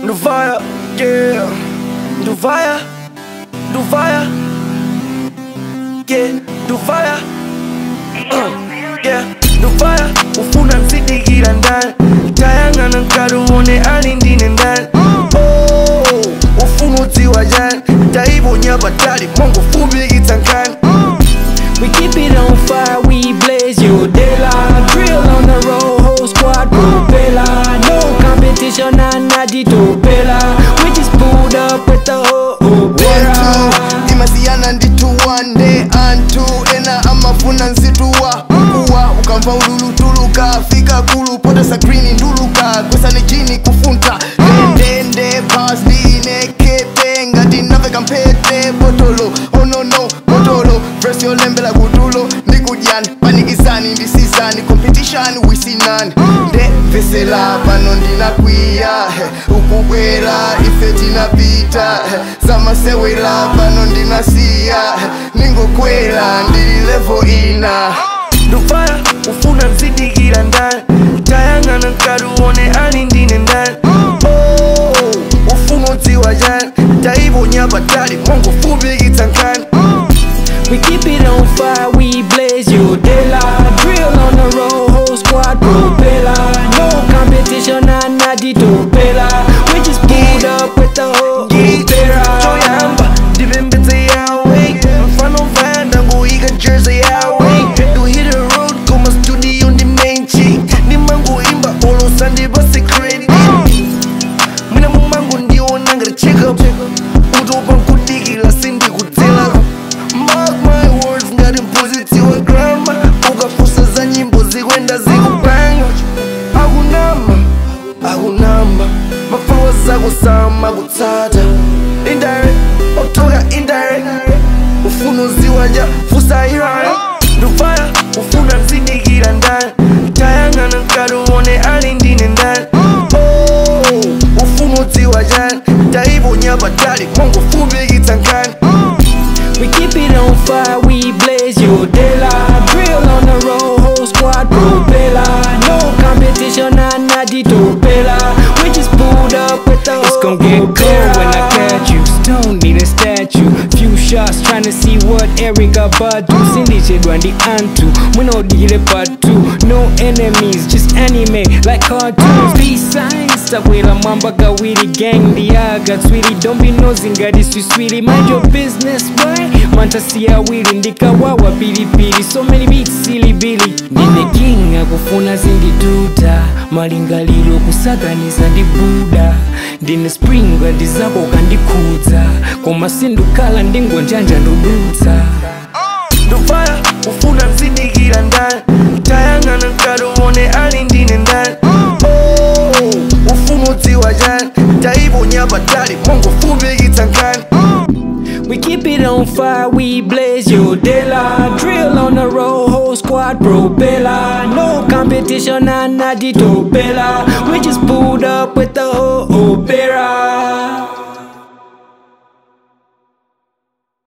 Nduvaya, yeah Nduvaya, Nduvaya Yeah, Nduvaya uh, Yeah, Nduvaya Ufuna nsidikira ndani Tayang'ana nkaruone ali ndine ndani Oh, ufuna udziwa jani Taibonya batali Mongo fumikitsa nkani We keep it on fire, we blaze you Dela Drill on the road, whole squad propeller No competition, and not the topela We just pulled up with the whole opera One, two, imasiana nditu one day antu ena amafuna nsituwa kuwa ukamva ululutuluka fika kulu potesa green nduluka kwesa ni jini kufunta ndendende pasline kepe ngati naveka mpete botolo onono botolo fresh yolembela kutulo ndikudyani panikizani ndisizani competition wisinani ndevesela pano ndinakwiya he, ukubwera ife tinapita he, zamasewera pano ndinasiya he, ningokwera ndili levo ina Nduvaya, ufuna nsidikira ndani Tayang'ana nkaruone ali ndine ndani Oh, ufuna udziwa jani Taibonya batali Mongo fumikitsa nkani We keep it on fire, we blaze you Dela Drill on the road, whole squad propeller No competition, and not the topela We just pulled up with the whole opera choyamba ndipembedze yawe mfano vanda ngoika jersey yawe to hit the road koma studio ndi menchi ndimangoimba olosa ndipase credit mwina mumango ndiona ngati checkup utopa nkudikila sindikudzela mark my words ngati mphunzitsi wa grama ukafusa za nyimbo zikwenda zikupanga akunama akunamba mafuwa zako sama kutsata indirect otoka indirect ufuna uziwanja fusa iraya ndufaya ufuna nsidikira ndani tayang'ana nkaruone ali ndine ndani Oh, ufuna udziwa jani taibonya batali mongo fumikitsa nkani We keep it on fire, we blaze you Dela Drill on the road, whole squad propeller No competition, and not the topela We just pulled up with the It's gon' get cold when I catch you. Stone need a statue. Few shots trying to see what Erica Badu. Sindichedwa ndi antu. Mwinodigire part two. No enemies, just anime like cartoons. Peace signs. Takwera mwamba gawiri gang ndiaga tswiri. Don't be nosy ngati swiswiri. Mind your business, boy. Mantasi awiri ndikawawa pilipili. So many beats silly billy. Ndine king akufuna zindiduta. Malingaliro kusaganiza ndi buda. ndine spring ndizako kandikhudza koma sindukhala ndingonjanja ndudutsa ndufaya ufuna nsidikira ndani tayang'ana nkaruone ali ndine ndani Oh, ufuna udziwa jani taibonya batali mongo fumikitsa nkani We keep it on fire, we blaze you Dela Drill on the road, whole squad propeller No competition, and not the topela We just pulled up with the whole opera